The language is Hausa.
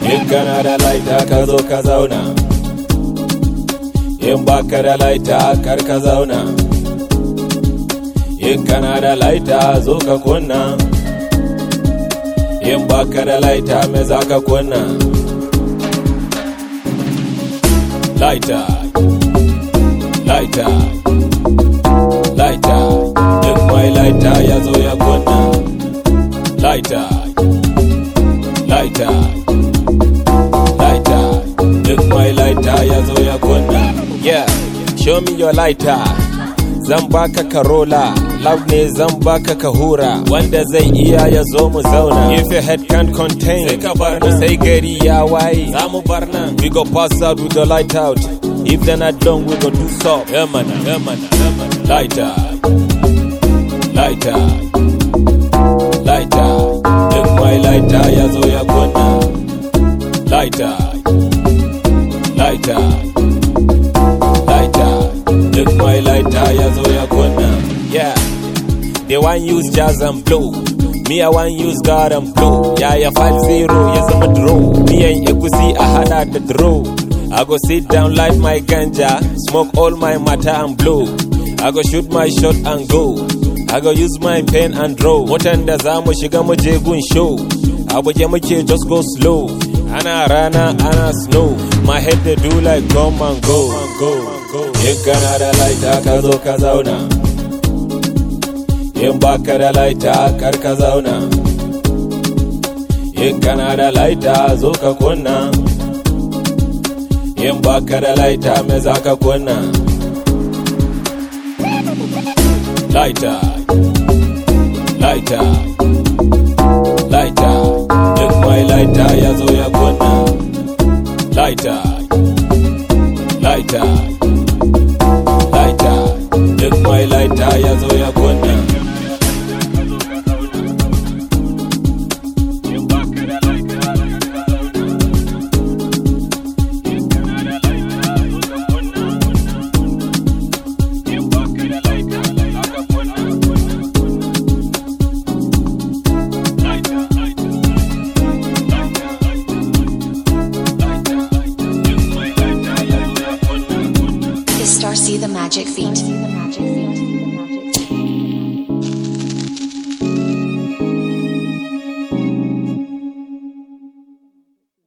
in kana da laita ka zo ka zauna in baka da laita kar ka zauna in kana da laita zo ka kunna in baka da laita me za ka kunna laita laita laita duk mai laita ya zo ya kunna laita laita laita duk mai laita ya zo ya kunna yeah show me your lighter zan baka karola love ne zan baka kahura wanda zai iya ya zo mu zauna if your head can't contain sai ka bar nan sai gari ya waye za mu bar nan we go pass out with the light out if they're not done we go do so yeah man yeah man yeah man lighter lighter lighter duk mai lighter ya zo ya kunna lighter lighter lighter duk mai lighter ya zo ya kunna yeah they want use jazz and blow me I want use God and blow yeah yeah five zero ya zama draw me and egusi a hada da draw I go sit down light my ganja smoke all my matter and blow I go shoot my shot and go I go use my pen and draw watan da za mu shiga mu je gun show abu je muke just go slow ana rana ana snow my head they do like come and go in kana da laita ka zo ka zauna in baka da laita kar ka zauna in kana da laita zo ka kunna in baka da laita me za ka kunna laita laita laita duk mai laita ya zo ya kunna laita